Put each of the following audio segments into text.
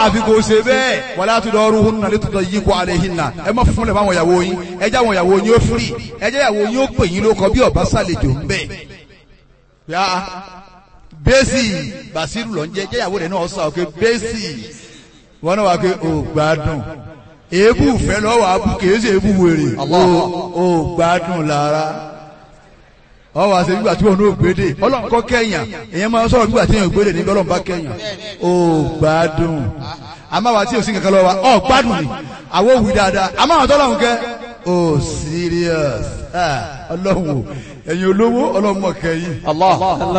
àfi kò ṣe bẹ́ẹ̀ wala tudaruhunna litudayyiqu alayhinna ẹ má fún lẹ̀ máwọn ìyàwó yín ẹ jẹ́ àwọn ìyàwó yín ó firi ẹ jẹ́ ìyàwó yín ó pè yín lóko bí ọba sàlejò ń bẹ̀. yá bẹ́ẹ̀sì bàṣírù lọ ń jẹ́ jẹ́ ìyàwó rẹ̀ náà sọ pé bẹ́ẹ̀sì wọn náà wà pé ò gbádùn èébù fẹ́ lọ́wọ́ abú kìí ṣe èébù wèrè ò gbádùn lára ọ wá sí nígbà tí wọn ò gbédè ọlọ́run kọ́ kẹ́yàn èyàn máa ń sọ̀rọ̀ nígbà tí èèyàn gbédè níbi ọlọ́run bá kẹ́yàn ó gbádùn àmọ́ àwa tí ò sí kankan lọ́wọ́ wa ọ gbádùn ni àwọn òwì dáadáa àmọ́ àwọn tọ́lọ́run kẹ́ ó serious Ah, ọlọ́run o ẹ̀yin olówó ọlọ́run mọ̀ kẹ́yìn Allah.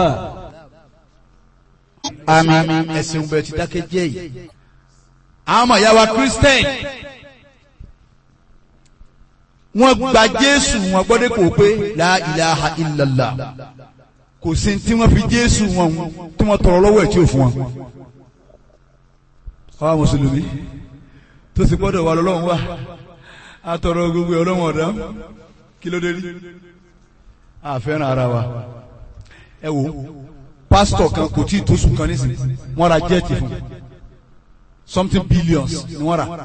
àmín ẹ̀sìn bẹ̀ ti dákẹ́ jẹ́ yìí àwọn ọmọ ìyá wa Christian wọ́n gba Jésù wọn gbọ́dọ̀ kò pé la ilaha illallah kò sí tí wọ́n fi Jésù wọn tí wọ́n tọrọ lọ́wọ́ ẹ̀ tí ò fún wọn. àwa mùsùlùmí tó sì gbọ́dọ̀ wà lọ́lọ́run wà á tọrọ gbogbo ọlọ́run ọ̀dá kí ló dé rí àfẹ́ràn ara wa ẹ wo pásítọ̀ kan kò tí ì tó sùn kan nísìnyí wọ́n ra jẹ́ẹ̀tì fún something billions ni wọ́n rà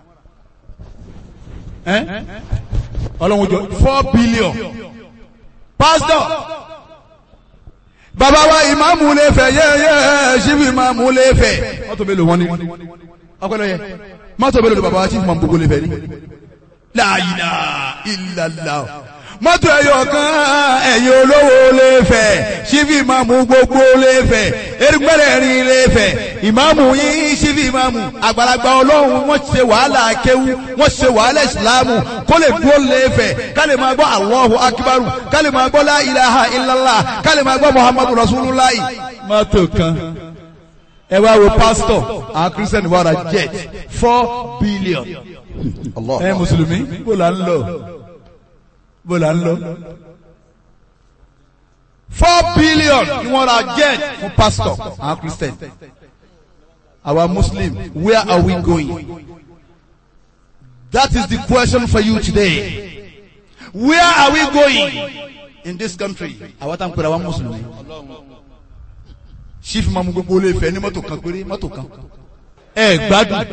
ẹ́ ọlọ́run jọ four billion pastor bàbá wa ìmáàmù lè fẹ́ yẹ́yẹ́ ṣíbi ìmáàmù lè fẹ́ mọ́tò mélòó wọn ni ọpẹlẹ yẹ mọ́tò mélòó ni bàbá wa ṣíbi ìmáàmù gbogbo lè fẹ́ ni la ilaha illallah mọ́tò ẹ̀yọ̀ kan ẹ̀yin olówó lè fẹ́ ṣíbi ìmáàmù gbogbo lè fẹ́ erigbẹ́rẹ́ rin lè fẹ́ ìmáàmù yín ṣíbi ìmáàmù àgbàlagbà ọlọ́run wọ́n ṣe wàhálà kéwú wọ́n ṣe wàhálà ìsìláàmù kó lè dúró lè fẹ́ ká lè máa gbọ́ Allahu akbaru ká lè máa gbọ́ la ilaha illallah ká lè máa gbọ́ muhammadu rasulullah. mọ́tò kan ẹ wá wo pásítọ̀ àwọn kírísítẹ́nì wà ra jet four billion Allah. ẹ mùsùlùmí bó la ń lọ bó la ń lọ. four billion ni wọ́n ra jet fún pastor àwọn christian our muslim where are we going that is the question for you today where are we going in this country àwọn tá n pèrè àwọn mùsùlùmí chief mamu gbogbo olè fẹ́ ní mọ́tò kan péré mọ́tò kan ẹ gbádùn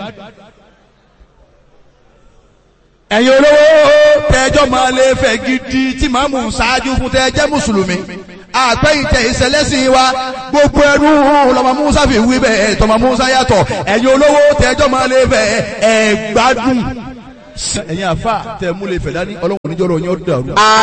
ẹ̀yin olówó tẹ́jọ́ máa lè fẹ́ gidi tí màmú ṣáájú fún tẹ́jẹ́ mùsùlùmí àpẹ́yìntẹ̀ ìṣẹ̀lẹ́sìn wa gbogbo ẹrú lọ́mọ musa fi wí bẹ́ẹ̀ tọmọ musa yàtọ̀ ẹ̀yin olówó tẹ́jọ́ máa lè fẹ́ ẹ̀ gbádùn ẹ̀yin àfa tẹ̀ mú lè fẹ́ dání ọlọ́run níjọ́rọ̀ yín ó dàrú.